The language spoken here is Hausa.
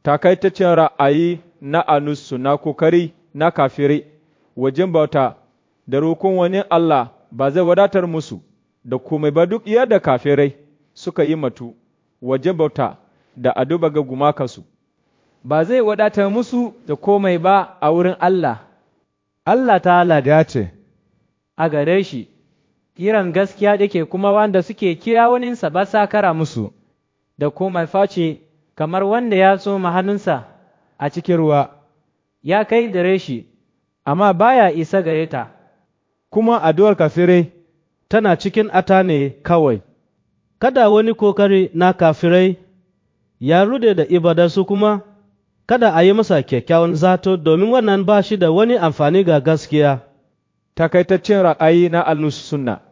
takaitaccen ra'ayi na anusu na kokari na kafirai wajen bauta da roƙon wani Allah ba zai wadatar musu da komai ba duk yadda kafirai suka yi matu wajen bauta da aduba ga gumakansu. Ba zai wadatar musu da komai ba a wurin Allah, Allah ta ya ce, a gare shi, kiran gaskiya yake kuma wanda suke kira waninsa ba sa kara musu, da komai face kamar wanda ya tsoma hannunsa a cikin ruwa, ya kai gare shi, amma baya isa gare ta. Kuma addu'ar kafirai tana cikin ata ne kawai, kada wani kokari na kafirai ya rude da ibadarsu kuma kada a yi masa kyakkyawan zato domin wannan ba shi da wani amfani ga gaskiya. Takaitaccen ra'ayi na al sunna